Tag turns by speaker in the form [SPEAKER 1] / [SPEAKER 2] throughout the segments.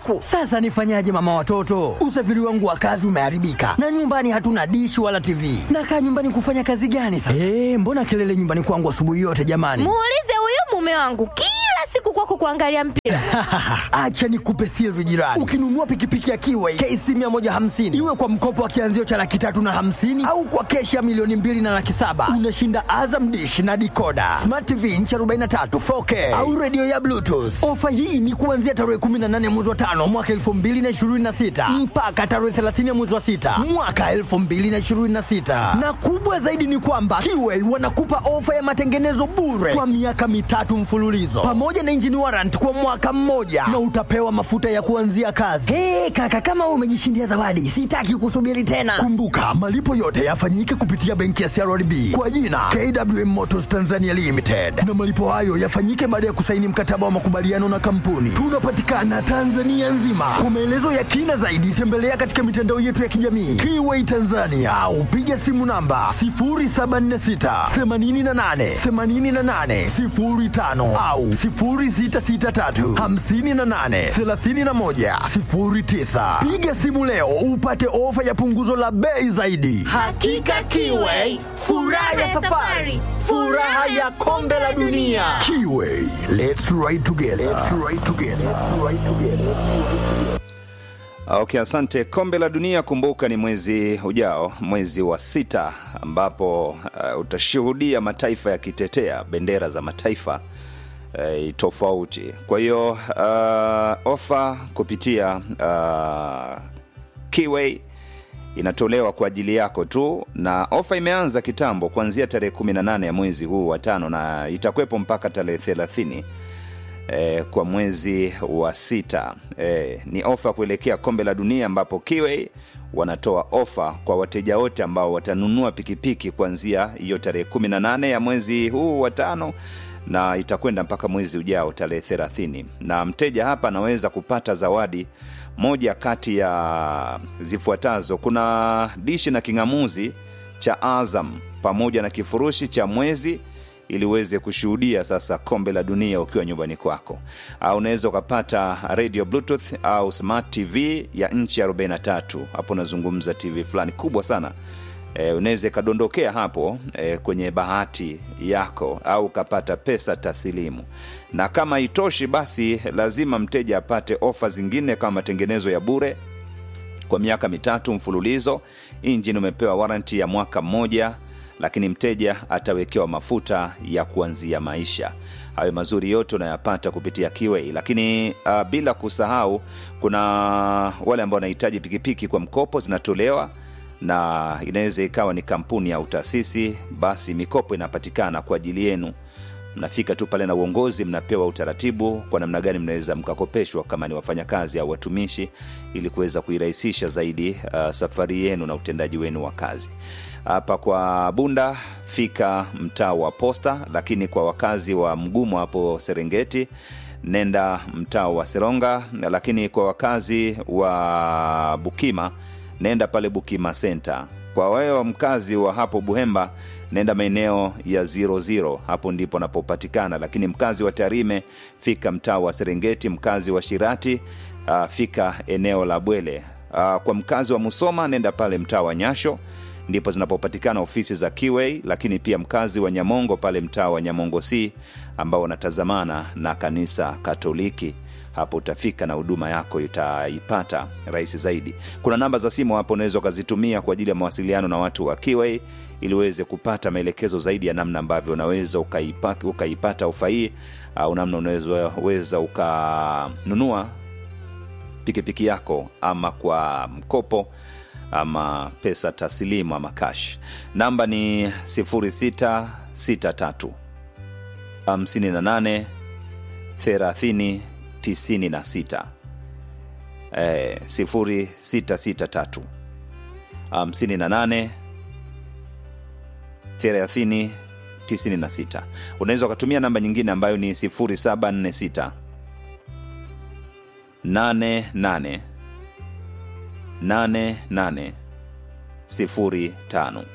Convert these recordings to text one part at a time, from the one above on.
[SPEAKER 1] usiku.
[SPEAKER 2] Sasa nifanyaje mama watoto? Usafiri wangu wa kazi umeharibika na nyumbani hatuna dishi wala TV. Nakaa nyumbani kufanya kazi gani sasa? Eh, mbona kelele nyumbani kwangu asubuhi yote jamani?
[SPEAKER 1] Muulize huyu mume wangu kila siku kwako kuangalia mpira.
[SPEAKER 2] Acha nikupe siri jirani. Ukinunua pikipiki ya Kiway KC 150 iwe kwa mkopo wa kianzio cha laki tatu na hamsini au kwa keshi ya milioni mbili na laki saba unashinda Azam dish na dikoda smart TV inchi 43 4K au redio ya Bluetooth. Ofa hii ni kuanzia tarehe 18 mwezi wa tano mwaka 2026 mpaka tarehe 30 mwezi wa sita mwaka 2026, na kubwa zaidi ni kwamba Kiway wanakupa ofa ya matengenezo bure kwa miaka mitatu mfululizo pamoja na engine warrant kwa mwaka mmoja na utapewa mafuta ya kuanzia kazi. Hey, kaka kama wewe umejishindia zawadi, sitaki kusubiri tena. Kumbuka malipo yote yafanyike kupitia benki ya CRDB kwa jina KWM Motors Tanzania Limited, na malipo hayo yafanyike baada ya kusaini mkataba wa makubaliano na kampuni. Tunapatikana Tanzania nzima. Kwa maelezo ya kina zaidi, tembelea katika mitandao yetu ya kijamii Kiway Tanzania au piga simu namba 0746 88 88 05 au 0663 58 31 09. Piga simu leo upate ofa ya punguzo la bei zaidi.
[SPEAKER 1] Hakika Kiway, furaha ya safari, furaha ya kombe la dunia.
[SPEAKER 2] Kiway, let's ride together. Let's ride together. Let's ride together.
[SPEAKER 3] Okay, asante. Kombe la dunia, kumbuka ni mwezi ujao, mwezi wa sita, ambapo uh, utashuhudia mataifa yakitetea bendera za mataifa uh, tofauti. Kwa hiyo uh, ofa kupitia uh, Kiway inatolewa kwa ajili yako tu, na ofa imeanza kitambo kuanzia tarehe 18 ya mwezi huu wa tano na itakwepo mpaka tarehe 30 eh, kwa mwezi wa sita. Eh, ni ofa kuelekea kombe la dunia ambapo Kiway wanatoa ofa kwa wateja wote ambao watanunua pikipiki kuanzia hiyo tarehe 18 ya mwezi huu wa tano na itakwenda mpaka mwezi ujao tarehe 30 na mteja hapa anaweza kupata zawadi moja kati ya zifuatazo kuna dishi na king'amuzi cha azam pamoja na kifurushi cha mwezi ili uweze kushuhudia sasa kombe la dunia ukiwa nyumbani kwako au unaweza ukapata radio bluetooth au smart tv ya nchi 43 hapo unazungumza tv fulani kubwa sana e, unaweza ikadondokea hapo e, kwenye bahati yako au ukapata pesa tasilimu na kama itoshi basi lazima mteja apate ofa zingine kama matengenezo ya bure kwa miaka mitatu mfululizo injini umepewa waranti ya mwaka mmoja lakini mteja atawekewa mafuta ya kuanzia maisha hayo mazuri yote unayapata kupitia kiwei lakini uh, bila kusahau kuna wale ambao wanahitaji pikipiki kwa mkopo zinatolewa na inaweza ikawa ni kampuni au taasisi basi mikopo inapatikana kwa ajili yenu mnafika tu pale na uongozi mnapewa utaratibu kwa namna gani mnaweza mkakopeshwa kama ni wafanyakazi au watumishi ili kuweza kuirahisisha zaidi uh, safari yenu na utendaji wenu wa kazi hapa kwa bunda fika mtaa wa posta lakini kwa wakazi wa mgumu hapo serengeti nenda mtaa wa seronga lakini kwa wakazi wa bukima nenda pale bukima center kwa wewe wa mkazi wa hapo buhemba nenda maeneo ya 00 hapo ndipo napopatikana lakini mkazi wa tarime fika mtaa wa serengeti mkazi wa shirati uh, fika eneo la bwele uh, kwa mkazi wa musoma nenda pale mtaa wa nyasho ndipo zinapopatikana ofisi za Kiway, lakini pia mkazi wa Nyamongo pale mtaa wa Nyamongo C ambao wanatazamana na kanisa Katoliki hapo utafika na huduma yako itaipata rahisi zaidi. Kuna namba za simu hapo unaweza ukazitumia kwa ajili ya mawasiliano na watu wa Kiway ili uweze kupata maelekezo zaidi ya namna ambavyo unaweza ukaipata, ukaipata ofa hii au namna unaweza ukanunua pikipiki yako ama kwa mkopo ama pesa taslimu ama cash namba ni 0663 58 30 96 eh, 0663 58 30 96 unaweza ukatumia namba nyingine ambayo ni 0746 88 88 05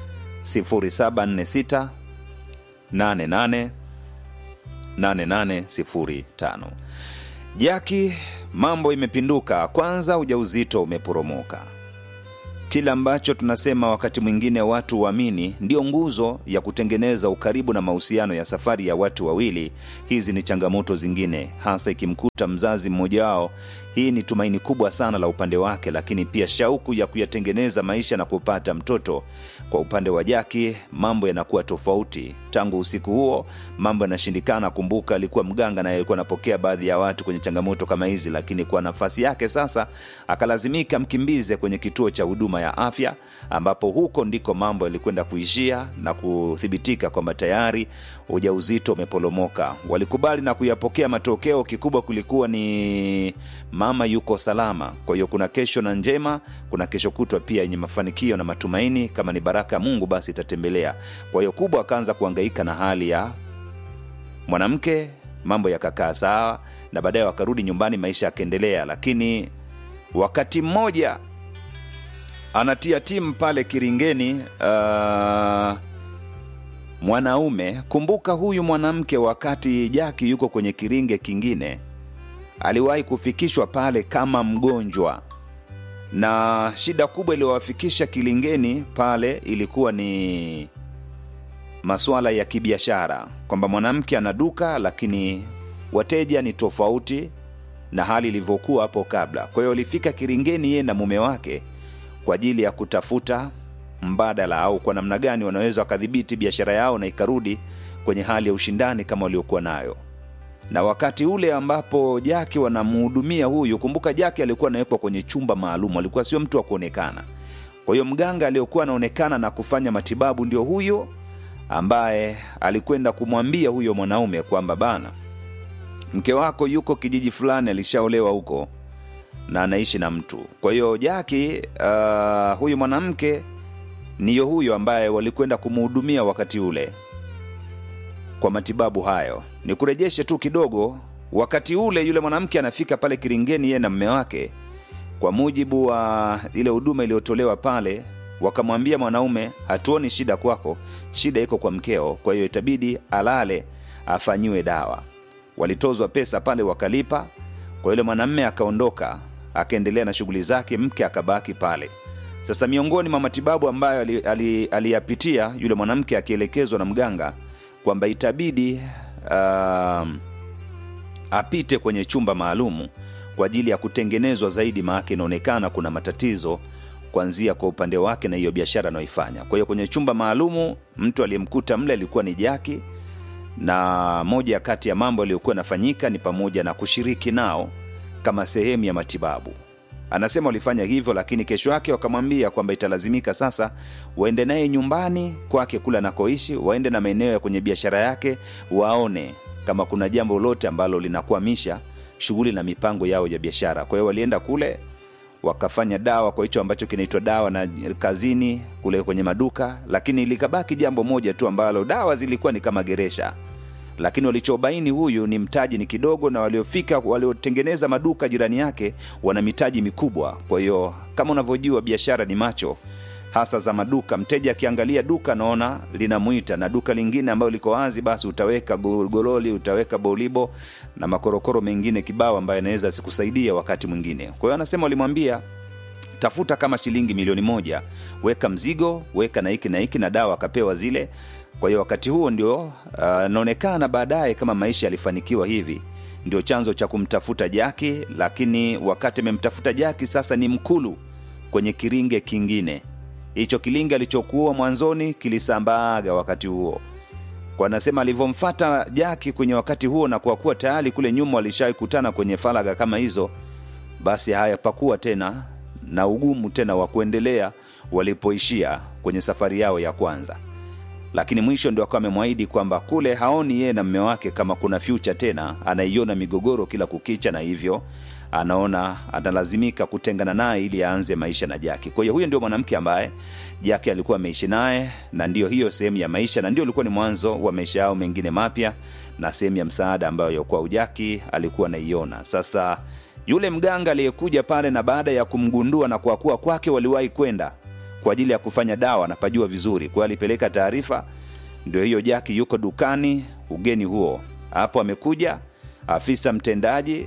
[SPEAKER 3] 0746 88 8805 Jaki, mambo imepinduka. Kwanza ujauzito umeporomoka. Kile ambacho tunasema wakati mwingine watu waamini ndio nguzo ya kutengeneza ukaribu na mahusiano ya safari ya watu wawili. Hizi ni changamoto zingine, hasa ikimkuta mzazi mmoja wao. Hii ni tumaini kubwa sana la upande wake, lakini pia shauku ya kuyatengeneza maisha na kupata mtoto. Kwa upande wa Jaki mambo yanakuwa tofauti. Tangu usiku huo mambo yanashindikana. Kumbuka alikuwa mganga na alikuwa anapokea baadhi ya watu kwenye changamoto kama hizi, lakini kwa nafasi yake sasa akalazimika mkimbize kwenye kituo cha huduma ya afya, ambapo huko ndiko mambo yalikwenda kuishia na kuthibitika kwamba tayari ujauzito umeporomoka. Walikubali na kuyapokea matokeo. Kikubwa kulikuwa ni mama yuko salama. Kwa hiyo kuna kesho na njema, kuna kesho kutwa pia yenye mafanikio na matumaini. Kama ni baraka ya Mungu, basi itatembelea. Kwa hiyo kubwa akaanza kuhangaika na hali ya mwanamke, mambo yakakaa sawa, na baadaye wakarudi nyumbani, maisha yakaendelea. Lakini wakati mmoja anatia timu pale Kiringeni, uh, mwanaume. Kumbuka huyu mwanamke, wakati Jaki yuko kwenye kiringe kingine, aliwahi kufikishwa pale kama mgonjwa, na shida kubwa iliyowafikisha Kilingeni pale ilikuwa ni masuala ya kibiashara, kwamba mwanamke ana duka lakini wateja ni tofauti na hali ilivyokuwa hapo kabla. Kwa hiyo alifika Kiringeni yeye na mume wake kwa ajili ya kutafuta mbadala au kwa namna gani wanaweza wakadhibiti biashara yao na ikarudi kwenye hali ya ushindani kama waliokuwa nayo. Na wakati ule ambapo Jaki wanamhudumia huyu, kumbuka Jaki alikuwa anawekwa kwenye chumba maalum, alikuwa sio mtu wa kuonekana. Kwa hiyo mganga aliyokuwa anaonekana na kufanya matibabu ndio huyo ambaye alikwenda kumwambia huyo mwanaume kwamba bana, mke wako yuko kijiji fulani, alishaolewa huko na anaishi na mtu. Kwa hiyo Jaki, uh, huyu mwanamke niyo huyo ambaye walikwenda kumhudumia wakati ule kwa matibabu hayo. Ni kurejeshe tu kidogo, wakati ule yule mwanamke anafika pale Kiringeni, yeye na mme wake, kwa mujibu wa ile huduma iliyotolewa pale, wakamwambia mwanaume, hatuoni shida kwako, shida iko kwa mkeo, kwa hiyo itabidi alale afanyiwe dawa. Walitozwa pesa pale, wakalipa. Kwa yule mwanamme akaondoka, akaendelea na shughuli zake, mke akabaki pale. Sasa miongoni mwa matibabu ambayo aliyapitia ali, ali yule mwanamke akielekezwa na mganga kwamba itabidi uh, apite kwenye chumba maalumu kwa ajili ya kutengenezwa zaidi, maake inaonekana kuna matatizo kuanzia kwa upande wake na hiyo biashara anayoifanya. Kwa hiyo kwenye chumba maalumu mtu aliyemkuta mle alikuwa ni Jaki, na moja kati ya mambo yaliyokuwa yanafanyika ni pamoja na kushiriki nao kama sehemu ya matibabu. Anasema walifanya hivyo, lakini kesho yake wakamwambia kwamba italazimika sasa waende naye nyumbani kwake kule anakoishi, waende na maeneo ya kwenye biashara yake, waone kama kuna jambo lolote ambalo linakwamisha shughuli na mipango yao ya biashara. Kwa hiyo walienda kule wakafanya dawa kwa hicho ambacho kinaitwa dawa na kazini kule kwenye maduka, lakini likabaki jambo moja tu ambalo dawa zilikuwa ni kama geresha lakini walichobaini huyu ni mtaji ni kidogo, na waliofika waliotengeneza maduka jirani yake wana mitaji mikubwa. Kwa hiyo kama unavyojua biashara ni macho, hasa za maduka. Mteja akiangalia duka naona linamwita, na duka lingine ambayo liko wazi, basi utaweka gololi, utaweka bolibo na makorokoro mengine kibao ambayo anaweza sikusaidia wakati mwingine. Kwa hiyo anasema walimwambia tafuta kama shilingi milioni moja, weka mzigo, weka na hiki na hiki, na dawa akapewa zile kwa hiyo wakati huo ndio anaonekana uh, baadaye kama maisha yalifanikiwa hivi, ndio chanzo cha kumtafuta Jaki. Lakini wakati amemtafuta Jaki sasa ni mkulu kwenye kiringe kingine. Hicho kilinge alichokuwa mwanzoni kilisambaaga wakati huo, kwa anasema alivyomfata Jaki kwenye wakati huo, na kwa kuwa tayari kule nyuma walishawai kutana kwenye faraga kama hizo, basi hayapakuwa tena na ugumu tena wa kuendelea walipoishia kwenye safari yao ya kwanza lakini mwisho ndio akawa amemwahidi kwamba kule haoni yeye na mme wake kama kuna future tena, anaiona migogoro kila kukicha, na hivyo anaona analazimika kutengana naye ili aanze maisha na Jaki. Kwa hiyo huyo ndio mwanamke ambaye Jaki alikuwa ameishi naye, na ndio hiyo sehemu ya maisha, na ndio ulikuwa ni mwanzo wa maisha yao mengine mapya, na sehemu ya msaada ambayo yokuwa Ujaki alikuwa anaiona. Sasa yule mganga aliyekuja pale, na baada ya kumgundua na kwa kuwa kwake waliwahi kwenda kwa ajili ya kufanya dawa, anapajua vizuri. Kwa hiyo alipeleka taarifa, ndio hiyo Jaki yuko dukani, ugeni huo hapo. Amekuja afisa mtendaji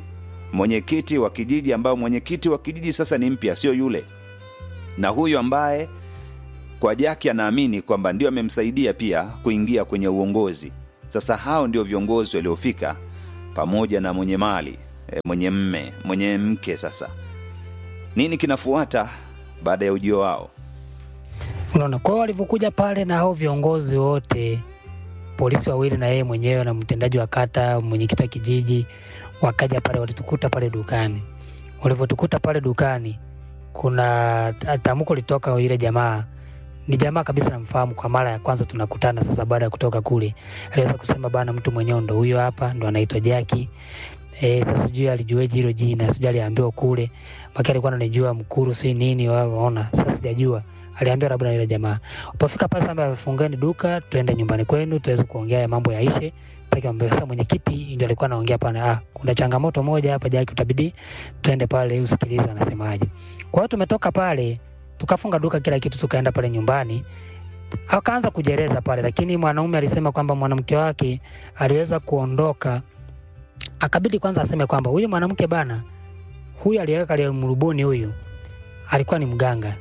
[SPEAKER 3] mwenyekiti wa kijiji ambao mwenyekiti wa kijiji sasa ni mpya sio yule na huyu ambaye kwa jaki anaamini kwamba ndio amemsaidia pia kuingia kwenye uongozi sasa hao ndio viongozi waliofika pamoja na mwenye mali e, mwenye mme mwenye mke sasa nini kinafuata baada ya ujio wao
[SPEAKER 4] Unaona, kwa hiyo walivyokuja pale na hao viongozi wote, polisi wawili na yeye mwenyewe na mtendaji wa kata, mwenyekiti wa kijiji, wakaja pale, walitukuta pale dukani. Walivyotukuta pale dukani, kuna tamko litoka yule jamaa ni jamaa kabisa namfahamu kwa mara ya kwanza tunakutana sasa baada ya kutoka kule aliweza kusema bana mtu mwenyewe ndo huyo hapa ndo anaitwa jaki e, sasa sijui alijueje hilo jina sijui aliambiwa kule maki alikuwa ananijua mkuru si nini waona sasa sijajua aliambiwa labda na yule jamaa upofika pale sasa fungeni duka tuende nyumbani kwenu tuweze kuongea ya mambo yaishe Taki sasa mwenyekiti ndio alikuwa anaongea pale ah kuna changamoto moja hapa jaki utabidi tuende pale usikilize anasemaje kwa hiyo tumetoka pale tukafunga duka kila kitu tukaenda pale nyumbani akaanza kujereza pale lakini mwanaume alisema kwamba mwanamke wake aliweza kuondoka akabidi kwanza aseme kwamba huyu mwanamke bana huyu aliyeweka ile mrubuni huyu alikuwa ni mganga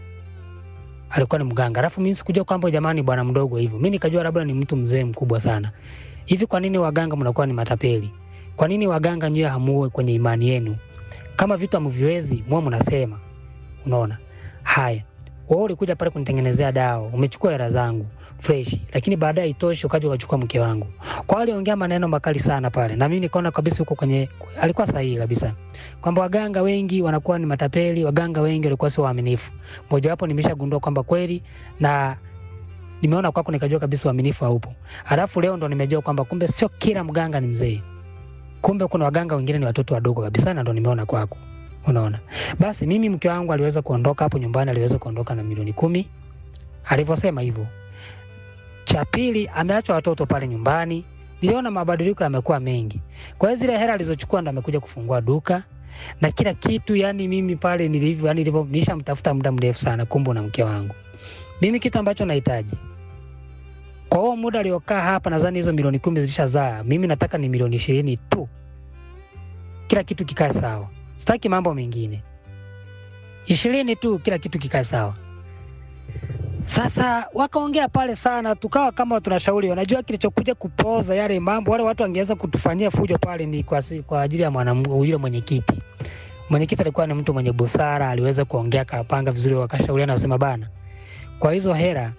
[SPEAKER 4] alikuwa ni mganga alafu mimi sikujua kwamba jamani bwana mdogo hivyo mimi nikajua labda ni mtu mzee mkubwa sana hivi kwa nini waganga mnakuwa ni matapeli kwa nini waganga nyewe hamuwe kwenye imani yenu kama vitu hamviwezi mwa mnasema unaona haya wewe ulikuja pale kunitengenezea dawa umechukua hela zangu fresh lakini baadaye itoshi ukaja ukachukua mke wangu kwa hiyo aliongea maneno makali sana pale na mimi nikaona kabisa huko kwenye alikuwa sahihi kabisa kwamba waganga wengi wanakuwa ni matapeli waganga wengi walikuwa sio waaminifu mojawapo nimeshagundua kwamba kweli na nimeona kwako nikajua kabisa uaminifu haupo alafu leo ndo nimejua kwamba kumbe sio kila mganga ni mzee kumbe kuna waganga wengine ni watoto wadogo kabisa na ndo nimeona kwako unaona basi mimi mke wangu aliweza kuondoka hapo nyumbani aliweza kuondoka na milioni kumi alivyosema hivyo cha pili ameacha watoto pale nyumbani niliona mabadiliko yamekuwa mengi kwa hiyo zile hela alizochukua ndo amekuja kufungua duka na kila kitu yani mimi pale nilivyo yani nilivyo nishamtafuta muda mrefu sana kumbe na mke wangu mimi kitu ambacho nahitaji kwa huo muda aliokaa hapa nadhani hizo milioni kumi zilishazaa mimi nataka ni milioni ishirini tu kila kitu kikae sawa sitaki mambo mengine ishirini tu kila kitu kikae sawa sasa wakaongea pale sana tukawa kama tunashauri unajua kilichokuja kupoza yale mambo wale watu wangeweza kutufanyia fujo pale ni kwa, si- kwa ajili ya mwanamke yule mwenyekiti mwenyekiti alikuwa ni mtu mwenye busara aliweza kuongea akapanga vizuri wakashauriana wasema bana kwa hizo hera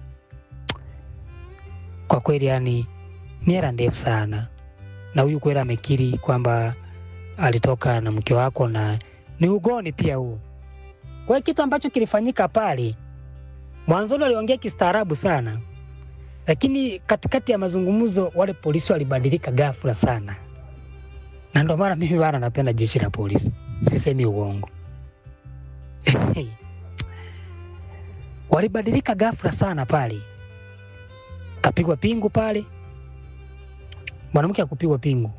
[SPEAKER 4] kwa kweli yani ni hera ndefu sana na huyu kweli amekiri kwamba alitoka na mke wako na ni ugoni pia huo. Kwa hiyo kitu ambacho kilifanyika pale, mwanzoni waliongea kistaarabu sana, lakini katikati ya mazungumzo wale polisi walibadilika ghafla sana, na ndio maana mimi bana napenda jeshi la polisi, sisemi uongo. walibadilika ghafla sana pale, kapigwa pingu pale, mwanamke akupigwa pingu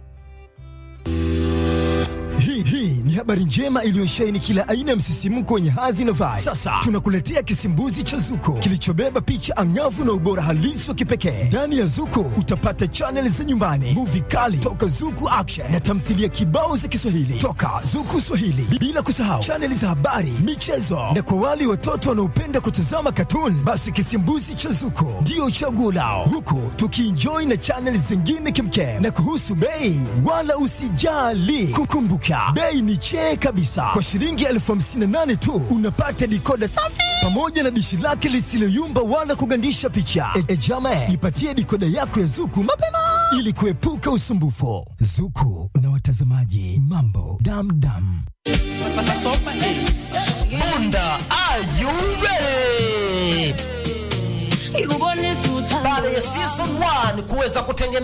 [SPEAKER 5] Hii hii ni habari njema iliyosheheni kila aina ya msisimko wenye hadhi na vibe. Sasa tunakuletea kisimbuzi cha Zuko kilichobeba picha angavu na ubora halisi wa kipekee. Ndani ya Zuko utapata chaneli za nyumbani, muvi kali toka Zuku Action na tamthilia kibao za Kiswahili toka Zuku Swahili, bila kusahau chaneli za habari, michezo na kwa wale watoto wanaopenda kutazama katuni, basi kisimbuzi cha Zuko ndio chaguo lao, huku tukienjoy na chaneli zingine kimkem. Na kuhusu bei, wala usijali, kukumbuka bei ni chee kabisa. Kwa shilingi elfu hamsini na nane tu unapata dikoda safi pamoja na dishi lake lisiloyumba wala kugandisha picha. E, e jama, ipatie dikoda yako ya Zuku mapema ili kuepuka usumbufu. Zuku na watazamaji, mambo damdam.
[SPEAKER 1] Bunda, are you ready?
[SPEAKER 6] You want this
[SPEAKER 1] Baada ya season 1 kuweza kutengeneza